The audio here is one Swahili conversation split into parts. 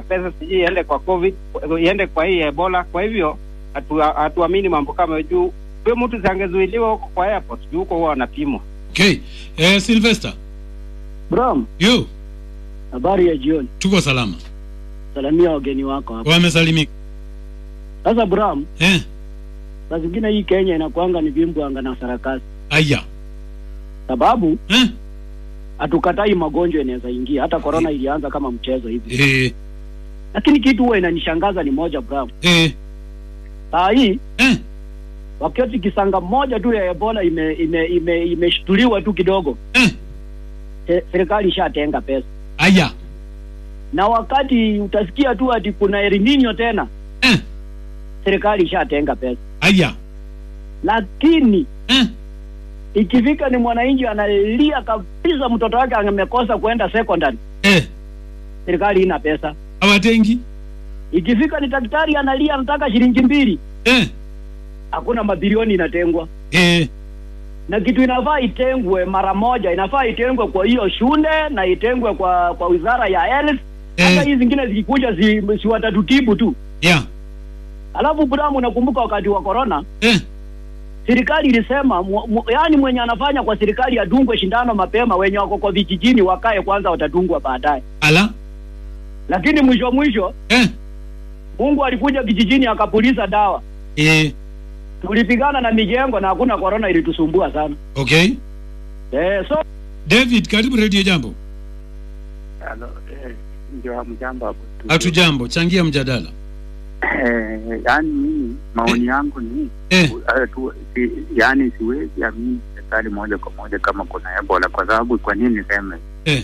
pesa sijui iende kwa covid iende kwa hii ebola kwa hivyo hatu- hatuamini mambo kama juu huyo mtu zangezuiliwa huko kwa airport juu huko huwa wanapimwa okay eh, Sylvester Bram, yo habari ya jioni. tuko salama Salamia wageni wako hapa. wamesalimika Sasa Bram, eh, saa zingine hii Kenya inakuanga ni vimbwanga na sarakasi, aya sababu eh, hatukatai magonjwa inaweza ingia. Hata corona ilianza kama mchezo hivi, eh, lakini kitu huwa inanishangaza ni moja Bram, eh, saa hii eh, wakati kisanga moja tu ya Ebola ime ime ime imeshtuliwa tu kidogo, eh, se- serikali ishatenga pesa, aya na wakati utasikia tu ati kuna El Nino tena, eh, serikali ishatenga pesa, aya lakini eh, ikifika ni mwananchi analia kabisa, mtoto wake amekosa kwenda secondary, eh, serikali ina pesa. awatengi Ikifika ni daktari analia, anataka shilingi mbili, eh, hakuna mabilioni inatengwa. eh, Na kitu inafaa itengwe mara moja, inafaa itengwe kwa hiyo shule na itengwe kwa kwa wizara ya health. Hata eh, hii zingine zikikuja si, si watatutibu tu. yeah, Alafu Buramu, nakumbuka wakati wa corona eh, serikali ilisema mu, mu, yani mwenye anafanya kwa serikali adungwe shindano mapema, wenye wako kwa vijijini wakae kwanza, watadungwa baadaye. ala Lakini mwisho mwisho eh, Mungu alikuja kijijini akapuliza dawa, eh, tulipigana na mijengo na hakuna corona ilitusumbua sana. okay Eh, so David karibu radio jambo Halo, eh, ndio mjambo hapo tu. hatujambo changia mjadala Eh, yaani mimi maoni yangu ni eh, eh, tu, si, yaani siwezi amini serikali moja kwa moja kama kuna Ebola kwa sababu kwa nini niseme eh,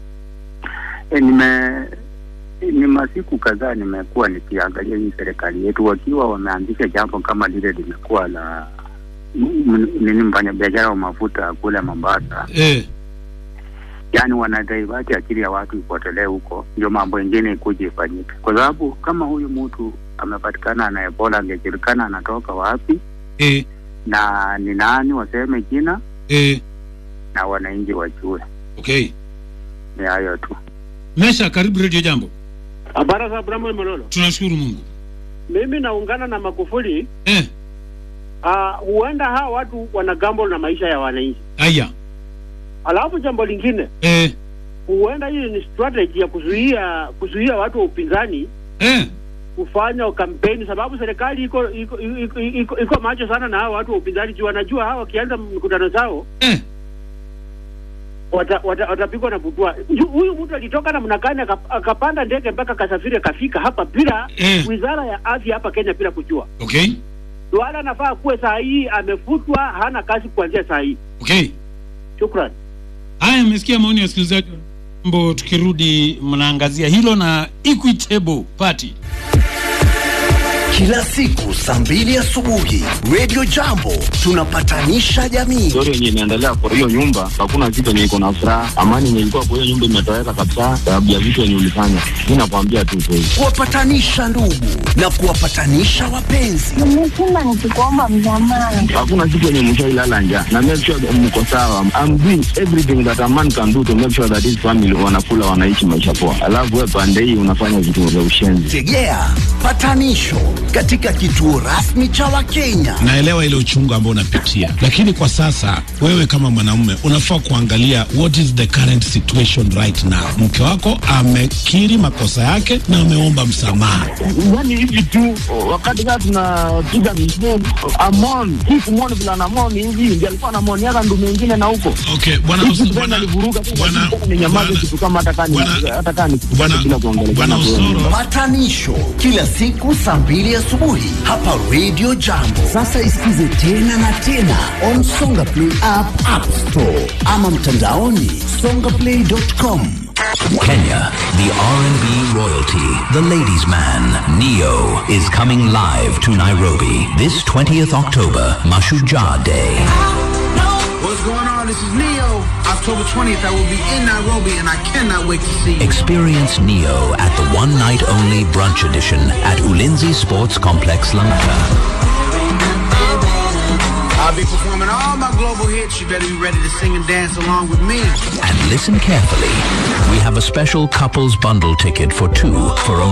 eh, nime ni masiku kadhaa nimekuwa nikiangalia hii serikali yetu wakiwa wameanzisha jambo kama lile limekuwa la m- m- nini mfanyabiashara wa mafuta kule Mombasa, eh, yaani wanadaivati akili ya watu ipotelee huko, ndio mambo ingine ikuje ifanyike, kwa sababu kama huyu mtu amepatikana na Ebola, angejulikana anatoka wapi eh, na ni nani, waseme jina eh, na wananchi wajue. okay Ni hayo tu. Mesha karibu radio jambo Habari za Abrahamu Mololo. tunashukuru Mungu Mimi naungana na Magufuli. eh, Ah, huenda hawa watu wana gamble na maisha ya wananchi. aya Alafu jambo lingine, eh, huenda hii ni strategy ya kuzuia kuzuia watu wa upinzani eh, kufanya kampeni, sababu serikali iko iko, iko, iko, iko macho sana na hawa watu wa upinzani juu wanajua hawa wakianza mikutano zao eh, watapigwa wata, watapigwa na butwa. Ju- Huyu mtu alitoka na mnakani aka- akapanda ndege mpaka kasafiri akafika hapa bila eh, wizara ya afya hapa Kenya bila kujua. okay Duala anafaa kuwe saa hii amefutwa, hana kazi kuanzia saa hii. okay Shukran. haya mmesikia maoni ya wasikilizaji mambo tukirudi mnaangazia hilo na equitable party Kila siku saa mbili asubuhi Radio Jambo tunapatanisha jamii. story yenye inaendelea kwa hiyo nyumba, hakuna kitu yenye iko na furaha. Amani yenye ilikuwa kwa hiyo nyumba imetoweka kabisa, sababu ya vitu yenye ulifanya. Mi nakwambia tu kweli. kuwapatanisha ndugu na kuwapatanisha wapenzi. Nimesema nikikuomba msamaha. Hakuna siku yenye mshailala njaa na make sure that mko sawa. I'm doing everything that a man can do to make sure that his family wanakula, wanaishi maisha poa, alafu wewe pande hii unafanya vitu vya ushenzi. Tegea patanisho katika kituo rasmi cha Wakenya. naelewa ile uchungu ambao unapitia, lakini kwa sasa wewe kama mwanamume unafaa kuangalia what is the current situation right now. Mke wako amekiri makosa yake na ameomba msamaha. Yani hivi tu wakati kaa tunapiga misheni amon hii kumwoni vile anamoni hivi ndio alikuwa anamoniaka ndume ingine na huko Okay, bwana Hizi Os- tena bwana alivuruga tu, bwana lakini ninyamaze bwana- kitu kama hata kaa ni- bwana- hata kaa ni kitu bwana- bila kuongelea bwana kama wewe. Osoro Patanisho kila siku saa mbili asubuhi hapa Radio Jambo. Sasa isikize tena na tena on Songa Play app, App Store ama mtandaoni songaplay.com. Kenya, the R&B royalty, the ladies' man, Neo, is coming live to Nairobi this 20th October, Mashujaa Day. What's going on? This is Neo. October 20th, I will be in Nairobi, and I cannot wait to see you. Experience Neo at the one night only brunch edition at Ulinzi Sports Complex, Langata. I'll be performing all my global hits. You better be ready to sing and dance along with me. And listen carefully. We have a special couples bundle ticket for two for only